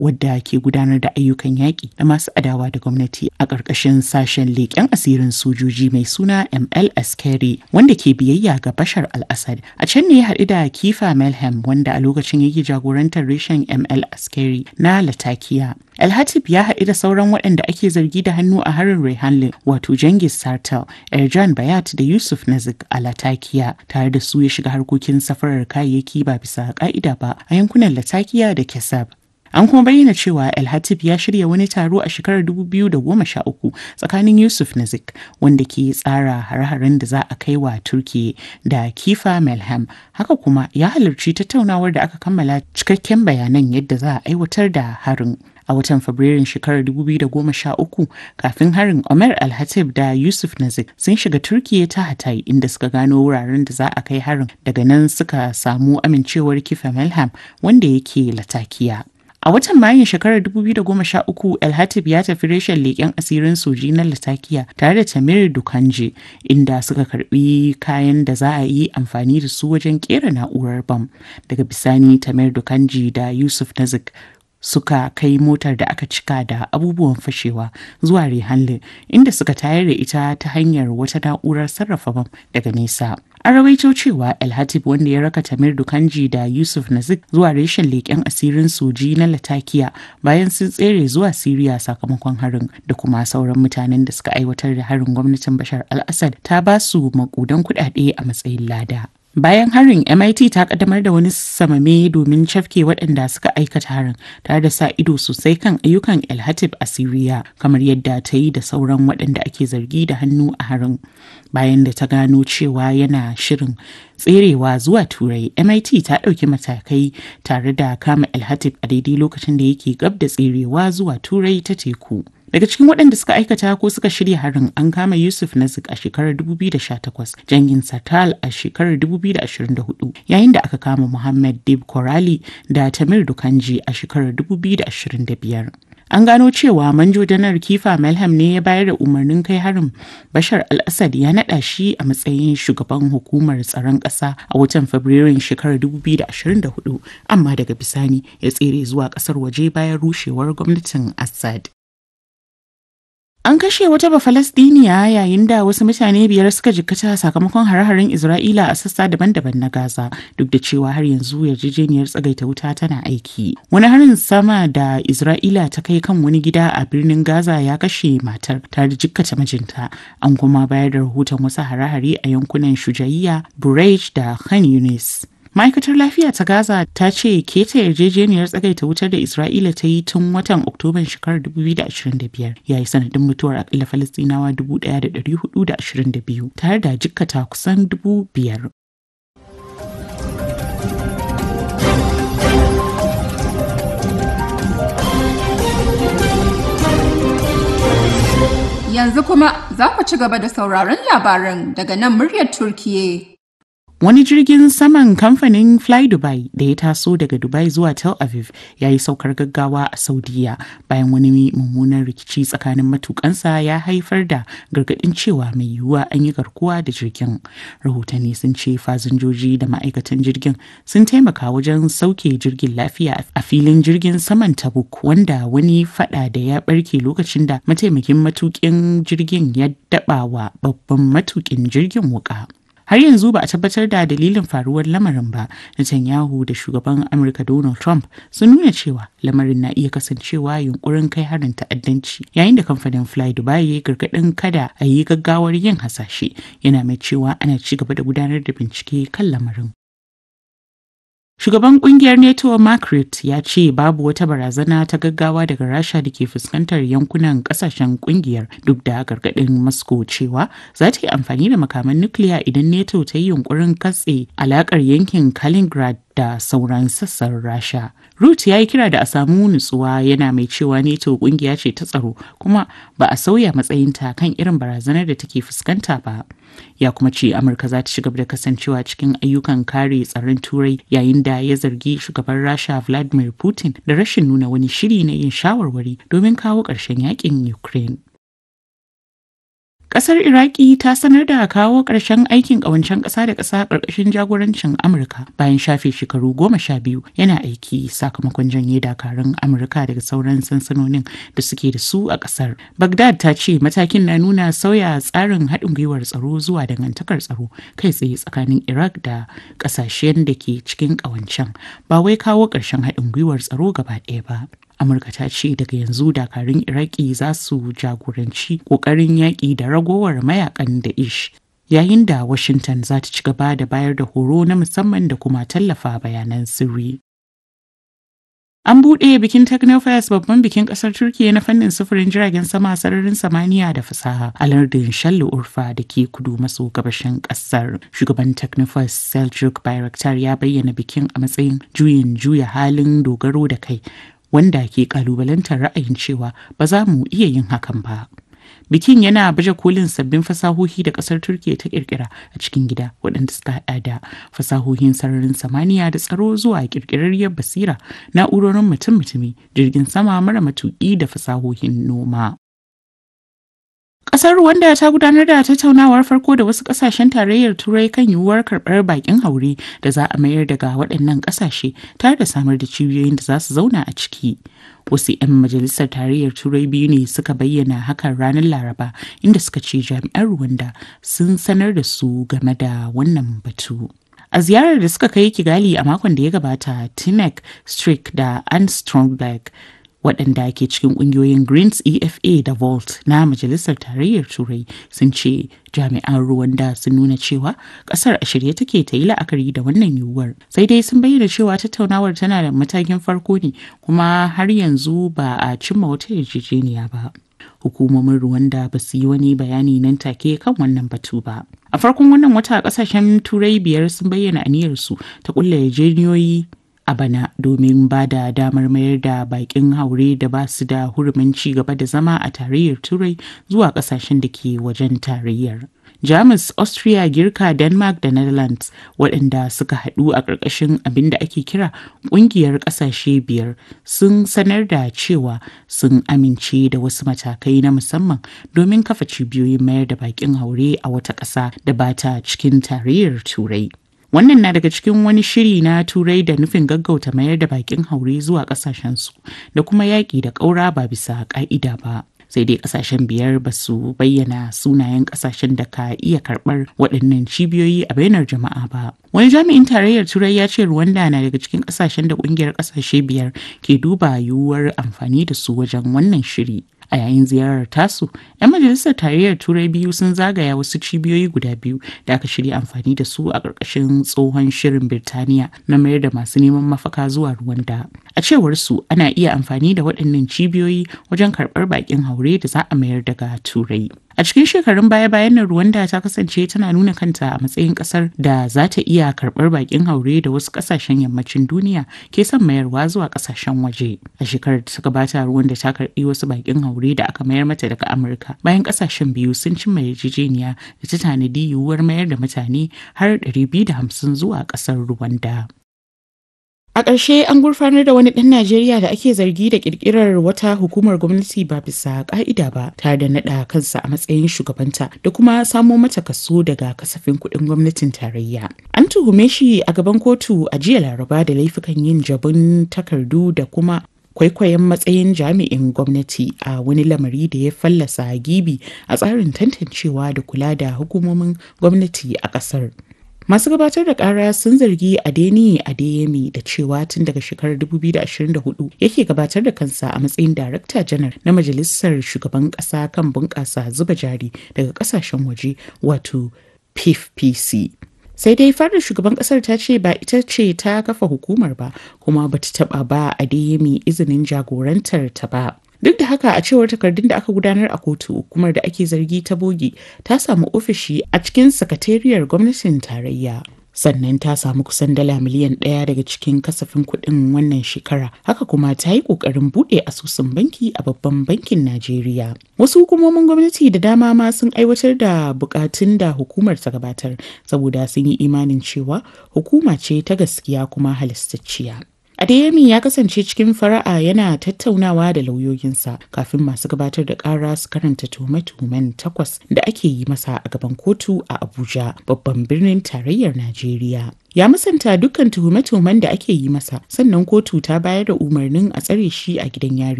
wadda ke gudanar da ayyukan yaƙi da masu adawa da gwamnati a ƙarƙashin sashen leƙen asirin sojoji mai suna ML Askeri wanda ke biyayya ga Bashar al-Assad. A can ne ya haɗu da Kifa Melhem wanda a lokacin yake jagorantar reshen ML Askeri na Latakia. El-Hatib ya haɗu da sauran waɗanda ake zargi da hannu a harin Rehanle wato Jengis Sartel, Erjan Bayat da Yusuf Nazik a Latakia tare da su ya shiga harkokin safarar kayayyaki ba bisa ƙa'ida ba a yankunan Latakia da Kesab. An kuma bayyana cewa El Hatib ya shirya wani taro a shekarar 2013 tsakanin Yusuf Nazik wanda ke tsara hare-haren da za a kai wa Turki da Kifa Melham. Haka kuma ya halarci tattaunawar da aka kammala cikakken bayanan yadda za a aiwatar da harin. a watan fabrairun shekarar 2013 kafin harin Omer Al-Hatib da Yusuf Nazik sun shiga Turkiya ta Hatay inda suka gano wuraren da za a kai harin daga nan suka samu amincewar Kifa Melham wanda yake Latakiya. A watan Mayun shekarar 2013 El Hatib ya tafi reshen leƙen asirin soji na Latakiya tare da Tamir Dukanje inda suka karbi kayan da za a yi amfani da su wajen kera na'urar bam. Daga bisani Tamir Dukanji da Yusuf Nazik suka kai motar da aka cika da abubuwan fashewa zuwa Rehanle inda suka tayar da ita ta hanyar wata na'urar sarrafa bam daga nesa. An rawaito cewa El Hatib wanda ya raka Tamir Dukanji da Yusuf Nazik zuwa reshen leƙen asirin soji na Latakiya bayan sun tsere zuwa Siriya sakamakon harin da kuma sauran mutanen da suka aiwatar da harin gwamnatin Bashar al-Assad ta ba su makudan kuɗaɗe a matsayin lada. Bayan harin MIT ta kaddamar da wani samame domin cafke waɗanda suka aikata harin tare da sa ido sosai kan ayyukan El Hatib a Siriya kamar yadda ta yi da sauran waɗanda ake zargi da hannu a harin. Bayan da ta gano cewa yana shirin tserewa zuwa Turai, MIT ta ɗauki matakai tare da kama El Hatib a daidai lokacin da yake gab da tserewa zuwa Turai ta teku. Daga cikin waɗanda suka aikata ko suka shirya harin an kama Yusuf Nazik a shekarar 2018, Jangin Satal a shekarar 2024, yayin da aka kama Muhammad Dib Korali da Tamir Dukanji a shekarar 2025. An gano cewa manjo janar Kifa Melham ne ya bayar da umarnin kai harin Bashar al-Assad ya naɗa shi a matsayin shugaban hukumar tsaron ƙasa a watan Fabrairun shekarar 2024, amma daga bisani ya tsere zuwa ƙasar waje bayan rushewar gwamnatin Assad. An kashe wata Bafalastiniya yayin da wasu mutane biyar suka jikkata sakamakon hare-haren Isra'ila a sassa daban-daban na Gaza duk da cewa har yanzu yarjejeniyar tsagaita wuta tana aiki. Wani harin sama da Isra'ila ta kai kan wani gida a birnin Gaza ya kashe matar tare da jikkata mijinta. An kuma bayar da rahoton wasu hare-hare a yankunan Shujaiya, Burej da Khan Yunis. ma'aikatar lafiya ta gaza ta ce keta yarjejeniyar tsagaita wutar da isra'ila ta yi tun watan oktoban shekarar 2025 ya yi sanadin mutuwar akalla falastinawa 1422 tare da jikkata kusan 5,000 Yanzu kuma za ku ci gaba da sauraron labaran daga nan muryar Turkiye. Wani jirgin saman kamfanin Fly Dubai da ya taso daga Dubai zuwa Tel Aviv ya yi saukar gaggawa a Saudiya bayan wani mummunan rikici tsakanin matukansa ya haifar da gargadin cewa mai yiwuwa an yi garkuwa da jirgin. Rahotanni sun ce fasinjoji da ma'aikatan jirgin sun taimaka wajen sauke jirgin lafiya a filin jirgin saman Tabuk wanda wani fada da ya barke lokacin da mataimakin matukin jirgin ya daba wa babban matukin jirgin wuka. har yanzu ba a tabbatar da dalilin faruwar lamarin ba Netanyahu da shugaban Amurka Donald Trump sun nuna cewa lamarin na iya kasancewa yunkurin kai harin ta'addanci yayin da kamfanin Fly Dubai ya gargadin kada a yi gaggawar yin hasashe yana mai cewa ana ci gaba da gudanar da bincike kan lamarin. Shugaban kungiyar NATO Mark Rutte ya ce babu wata barazana ta gaggawa daga Rasha da ke fuskantar yankunan kasashen kungiyar duk da gargaɗin Moscow cewa za ta yi amfani da makaman nukiliya idan NATO ta yi yunkurin katse alakar yankin Kaliningrad da sauran sassan Rasha. Rutte ya yi kira da a samu nutsuwa yana mai cewa NATO kungiya ce ta tsaro kuma ba a sauya matsayinta kan irin barazanar da take fuskanta ba. Ya kuma ce Amurka za ta ci gaba da kasancewa cikin ayyukan kare tsaron Turai yayin da ya zargi shugaban Rasha Vladimir Putin da rashin nuna wani shiri na yin shawarwari domin kawo ƙarshen yakin Ukraine. Kasar Iraki ta sanar da kawo ƙarshen aikin ƙawancen ƙasa da ƙasa ƙarƙashin jagorancin Amurka bayan shafe shekaru goma sha biyu yana aiki sakamakon janye dakarun Amurka daga sauran sansanonin da suke da su a ƙasar. Baghdad ta ce matakin na nuna sauya tsarin haɗin gwiwar tsaro zuwa dangantakar tsaro kai tsaye tsakanin Iraq da ƙasashen da ke cikin ƙawancen ba wai kawo ƙarshen haɗin gwiwar tsaro gaba ɗaya ba. amurka ta ce daga yanzu dakarun iraki za su jagoranci kokarin yaƙi da ragowar mayakan da ish yayin da washington za ta ci gaba da bayar da horo na musamman da kuma tallafa bayanan sirri An buɗe bikin Technofest babban bikin ƙasar Turkiyya na fannin sufurin jiragen sama sararin samaniya da fasaha a lardin Shalli Urfa da ke kudu maso gabashin ƙasar. Shugaban Technofest Seljuk Bayraktar ya bayyana bikin a matsayin juyin juya halin dogaro da kai wanda ke kalubalantar ra'ayin cewa ba za mu iya yin hakan ba. Bikin yana baje kolin sabbin fasahohi da kasar Turkiyya ta kirkira a cikin gida waɗanda suka haɗa da fasahohin sararin samaniya da tsaro zuwa kirkirarriyar basira, na'urorin mutum-mutumi, jirgin sama mara matuƙi da fasahohin noma. Ƙasar Rwanda ta gudanar da tattaunawar farko da wasu ƙasashen tarayyar Turai kan yiwuwar karɓar bakin haure da za a mayar daga waɗannan ƙasashe tare da samar da cibiyoyin da za su zauna a ciki. Wasu 'yan majalisar tarayyar Turai biyu ne suka bayyana hakan ranar Laraba inda suka ce jami'an Rwanda sun sanar da su game da wannan batu. A ziyarar da suka kai Kigali a makon da ya gabata, Tinek Strick da Anne Stromberg waɗanda ke cikin ƙungiyoyin greens efa da volt na majalisar tarayyar turai sun ce jami'an ruwanda sun nuna cewa ƙasar a shirye take ta yi la'akari da wannan yiwuwar sai dai sun bayyana cewa tattaunawar tana da matakin farko ne kuma har yanzu ba a cimma wata yarjejeniya ba hukumomin Rwanda ba su yi wani bayani nan take kan wannan batu ba. A farkon wannan wata kasashen turai biyar sun bayyana aniyarsu ta kulla yarjejeniyoyi a bana domin ba da damar mayar da bakin haure da ba su da hurumin ci gaba da zama a tarayyar turai zuwa kasashen da ke wajen tarayyar. Jamus, Austria, Girka, Denmark da Netherlands waɗanda suka haɗu a ƙarƙashin abin da ake kira ƙungiyar ƙasashe biyar sun sanar da cewa sun amince da wasu matakai na musamman domin kafa cibiyoyin mayar da bakin haure a wata ƙasa da ba ta cikin tarayyar Turai. Wannan na daga cikin wani shiri na turai da nufin gaggauta mayar da bakin haure zuwa kasashensu da kuma yaƙi da ƙaura ba bisa ƙa'ida ba. Sai dai ƙasashen biyar ba su bayyana sunayen ƙasashen da ka iya karɓar waɗannan cibiyoyi a bainar jama'a ba. Wani jami'in tarayyar Turai ya ce Rwanda na daga cikin ƙasashen da ƙungiyar ƙasashe biyar ke duba yiwuwar amfani da su wajen wannan shiri. a yayin ziyarar tasu 'yan majalisar tarayyar turai biyu sun zagaya wasu cibiyoyi guda biyu da aka shirya amfani da su a ƙarƙashin tsohon shirin birtaniya na mayar da masu neman mafaka zuwa ruwanda a cewar su ana iya amfani da waɗannan cibiyoyi wajen karɓar baƙin haure da za a mayar daga turai a cikin shekarun baya-bayan nan Rwanda ta kasance tana nuna kanta a matsayin kasar da za ta iya karɓar bakin haure da wasu ƙasashen yammacin duniya ke son mayarwa zuwa ƙasashen waje a shekarar da ta gabata Rwanda ta karɓi wasu bakin haure da aka mayar mata daga Amurka bayan ƙasashen biyu sun cimma yarjejeniya da ta tanadi yiwuwar mayar da mutane har 250 zuwa ƙasar Rwanda. A ƙarshe an gurfanar da wani ɗan Najeriya da ake zargi da ƙirƙirar wata hukumar gwamnati ba bisa ƙa'ida ba tare da naɗa kansa a matsayin shugabanta da kuma samo mata kaso daga kasafin kuɗin gwamnatin tarayya. An tuhume shi a gaban kotu a jiya Laraba da laifukan yin jabun takardu da kuma kwaikwayon matsayin jami'in gwamnati a wani lamari da ya fallasa gibi a tsarin tantancewa da kula da hukumomin gwamnati a ƙasar. Masu gabatar da kara sun zargi Adeni Adeyemi da cewa tun daga shekarar 2024 yake gabatar da kansa a matsayin Darakta Janar na Majalisar Shugaban Ƙasa kan bunƙasa zuba jari daga ƙasashen waje wato PFPC. Sai dai fadar shugaban kasar ta ce ba ita ce ta kafa hukumar ba kuma bata taba ba Adeyemi izinin jagorantar ta ba. Duk da haka a cewar takardun da aka gudanar a kotu hukumar da ake zargi ta bogi ta samu ofishi a cikin sakatariyar gwamnatin tarayya. Sannan ta samu kusan dala miliyan ɗaya daga cikin kasafin kuɗin wannan shekara. Haka kuma ta yi ƙoƙarin buɗe asusun banki a babban bankin Najeriya. Wasu hukumomin gwamnati da dama ma sun aiwatar da buƙatun da hukumar ta gabatar saboda sun yi imanin cewa hukuma ce ta gaskiya kuma halastacciya. Adeyemi ya kasance cikin fara'a yana tattaunawa da lauyoyinsa kafin masu gabatar da ƙara su karanta tuhume-tuhumen takwas da ake yi masa a gaban kotu a Abuja, babban birnin tarayyar Najeriya. Ya musanta dukkan tuhume-tuhumen da ake yi masa, sannan kotu ta bayar da umarnin a tsare shi a gidan yari